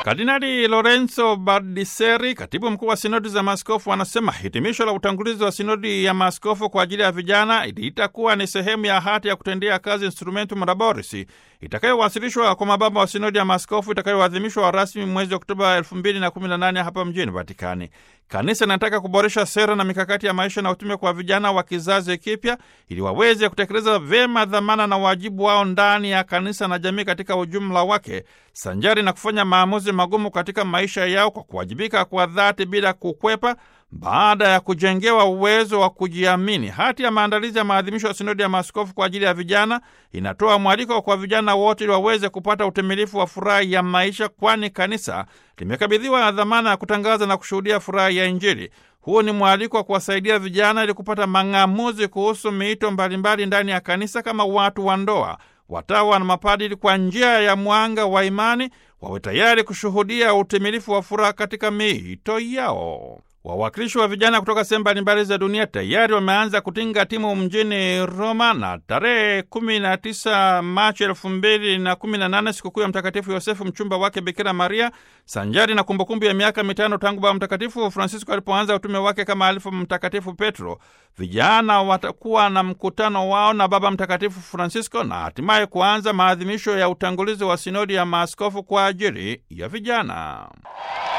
Kardinali Lorenzo Bardiseri, katibu mkuu wa sinodi za maaskofu, anasema hitimisho la utangulizi wa sinodi ya maaskofu kwa ajili ya vijana itakuwa ni sehemu ya hati ya kutendea kazi Instrumentum Laboris itakayowasilishwa kwa mababa wa sinodi ya maaskofu itakayoadhimishwa rasmi mwezi Oktoba 2018 hapa mjini Vatikani. Kanisa linataka kuboresha sera na mikakati ya maisha na utume kwa vijana wa kizazi kipya ili waweze kutekeleza vyema dhamana na wajibu wao ndani ya kanisa na jamii katika ujumla wake, sanjari na kufanya maamuzi magumu katika maisha yao kwa kuwajibika kwa dhati bila kukwepa, baada ya kujengewa uwezo wa kujiamini. Hati ya maandalizi ya maadhimisho ya sinodi ya maaskofu kwa ajili ya vijana inatoa mwaliko kwa vijana wote ili waweze kupata utimilifu wa furaha ya maisha, kwani kanisa limekabidhiwa dhamana ya kutangaza na kushuhudia furaha ya Injili. Huu ni mwaliko wa kuwasaidia vijana ili kupata mang'amuzi kuhusu miito mbalimbali ndani ya kanisa kama watu wa ndoa, watawa na mapadili, kwa njia ya mwanga wa imani wawe tayari kushuhudia utimilifu wa furaha katika miito yao. Wawakilishi wa vijana kutoka sehemu mbalimbali za dunia tayari wameanza kutinga timu mjini Roma, na tarehe 19 Machi 2018 sikukuu ya Mtakatifu Yosefu, mchumba wake Bikira Maria, sanjari na kumbukumbu ya miaka mitano tangu Baba Mtakatifu Francisco alipoanza utume wake kama alifu Mtakatifu Petro, vijana watakuwa na mkutano wao na Baba Mtakatifu Francisco na hatimaye kuanza maadhimisho ya utangulizi wa sinodi ya maaskofu kwa ajili ya vijana.